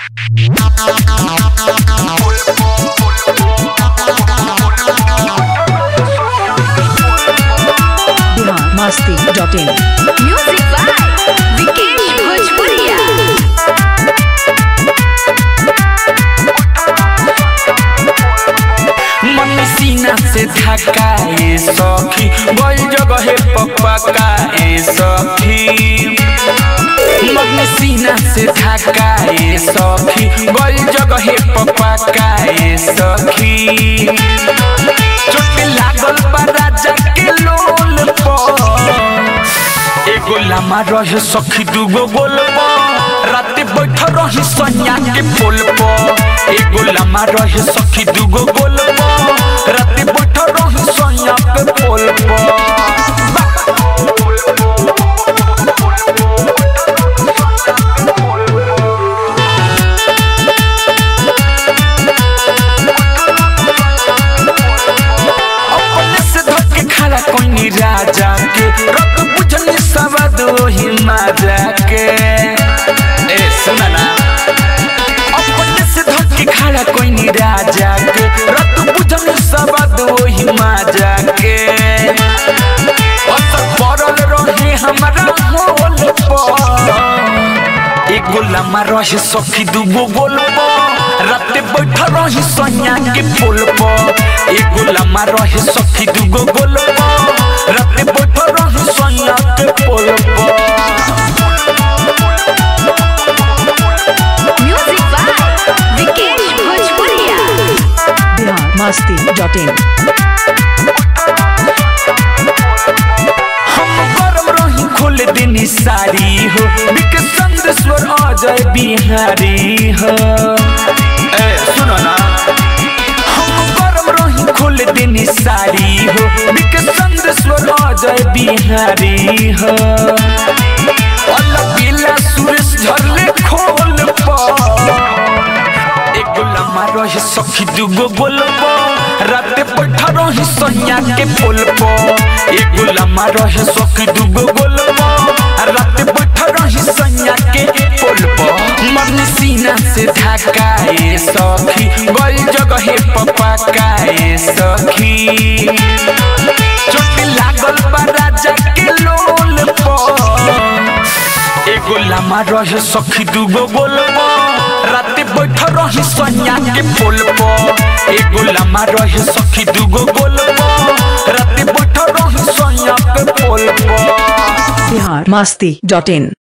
Bihar Masti dot in music by Vikesh भोजपुरिया मन सीना से धकाए सखी गई जगह पपकाए सखी मन सीना से धकाए सखी गई जगह पपकाए सखी चोट लागल बा राजा के लोल पर एगो लामा रहे सखी दूगो गोल राते बैठ रही सैया के पोल पर एगो लामा रहे सखी दूगो गोल राते बैठ रही सैया के पोल अपने से धके खड़ा कोई राजा के रब बुझनी सवाद वही माजा के ए सुना ना अपने से धके खड़ा कोई राजा के रब बुझनी सवाद वही माजा के असर पड़ल रहे हमारा होल पर एगो लामा रहे सखी दूगो गोल राते बैठ रही सैया के पोल पर एगो लामा रहे सखी दूगो गोल राते बैठ रही सैया के पोल पर म्यूजिक बाय विकेश भोजपुरिया बिहार मस्ती डॉट इन हम गरम रही खोल देनी सारी हो बिक संदेश्वर अजय बिहारी हो ए सुनो ना हम गरम रही खोल देनी सारी हो बिक संदेश्वर अजय बिहारी हो अलग बिला सुरेश झरले खोल पर एगो लम्हा रहे सखी दूगो गोल राते बैठ रही सैया के पोल पर एगो लम्हा रहे सखी दूगो गोल राते बैठ रही सैया के पोल पर मन सीना से धकाए सखी गई जगह पपकाए सखी चोट लागल बा राजा के लोल पर एगो लामा रहे सखी दूगो गोल राते बैठ रही सैया के पोल पर एगो लामा रहे सखी दूगो गोल राते बैठ रही सैया के पोल पर बिहार मस्ती डॉट इन